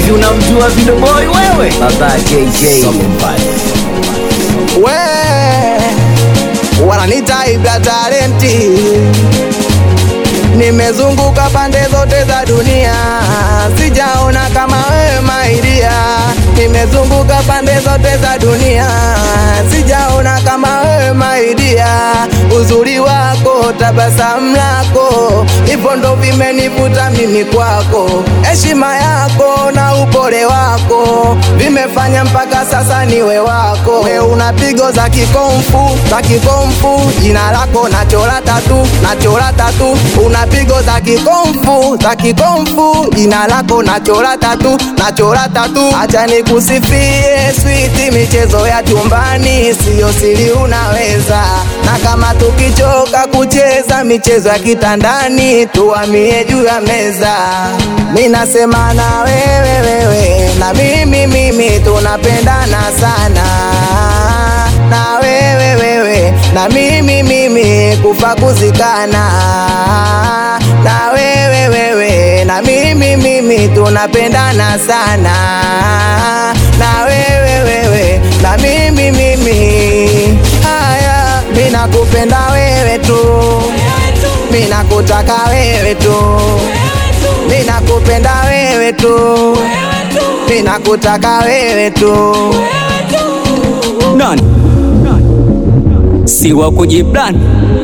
Hivi unamjua Video Boy wewe? Baba JJ. we wananita Ibra Talenti, nimezunguka pande zote za dunia, sijaona kama wewe maidia. Nimezunguka pande zote za dunia, sijaona kama wewe maidia. Uzuri wako, tabasamu lako, hivyo ndo vimenivuta mimi kwako. Heshima yako na upole wako vimefanya mpaka sasa niwe wako. We una pigo za kikomfu za kikomfu, jina lako nachora tatu nachora tatu. Una pigo za kikomfu za kikomfu, jina lako nachora tatu nachora tatu. Acha nikusifie switi, michezo ya chumbani siyo siri, unaweza na kama tukichoka kucheza michezo ya kitandani, tuamie juu ya meza. Mi nasema na wewe wewe na mimi mimi tunapendana sana na wewe wewe na mimi mimi kufa kuzikana na wewe wewe na mimi mimi tunapendana sana na wewe wewe na mimi mimi haya mi nakupenda wewe tu mi nakutaka wewe tu mi nakupenda wewe tu mi nakutaka wewe tu nani si wa kujibrand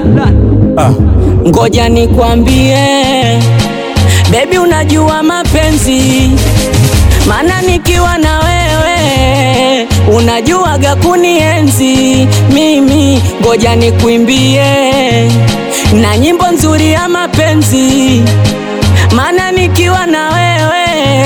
ngoja nikwambie bebi unajua mapenzi maana nikiwa na wewe unajuaga kunienzi mimi ngoja nikuimbie na nyimbo nzuri ya mapenzi maana nikiwa na wewe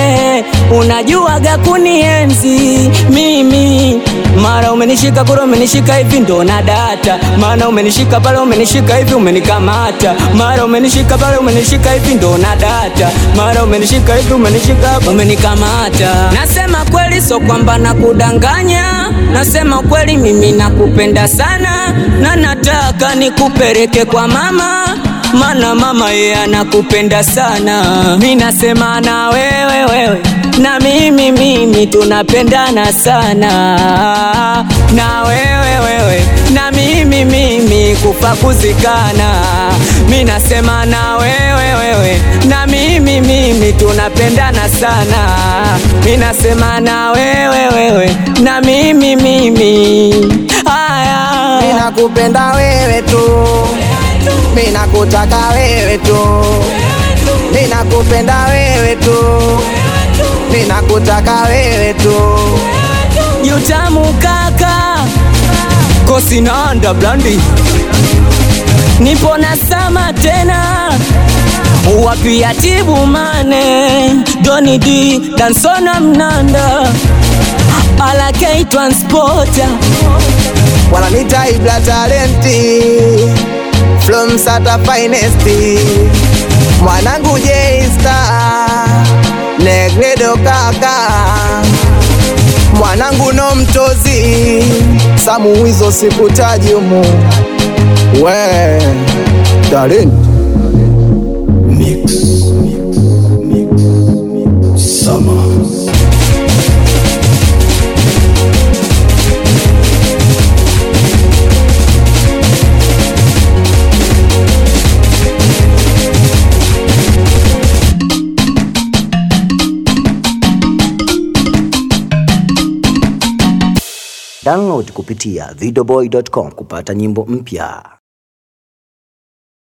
unajuaga kunienzi mimi mara umenishika kura umenishika hivi ndo na data maana umenishika pale umenishika hivi umenikamata mara umenishika pale umenishika hivi ndo na data mara umenishika hivi umenishika umenikamata nasema kweli so kwamba nakudanganya nasema kweli mimi nakupenda sana na nataka nikupeleke kwa mama mana mama ye anakupenda sana mi nasema na wewe wewe na mimi mimi tunapendana sana na wewe wewe na mimi mimi kufa kuzikana mi nasema na wewe wewe na mimi mimi tunapendana sana mi nasema na wewe wewe na mimi mimi haya mi nakupenda wewe tu mi nakutaka wewe tu mi nakupenda wewe tu mi nakutaka wewe tu Yutamu kaka Kosinanda blandi Nipo na sama tena wapi yatibu mane Doni D Dansona Mnanda Alakei Transporter wananita Ibra Talenti from Sata Finest mwanangu J-Star Negredo kaka mwanangu no mtozi Samu Wizo sikutaji umu we Talenti Mix. Mix. Summer. Download kupitia videoboy.com kupata nyimbo mpya.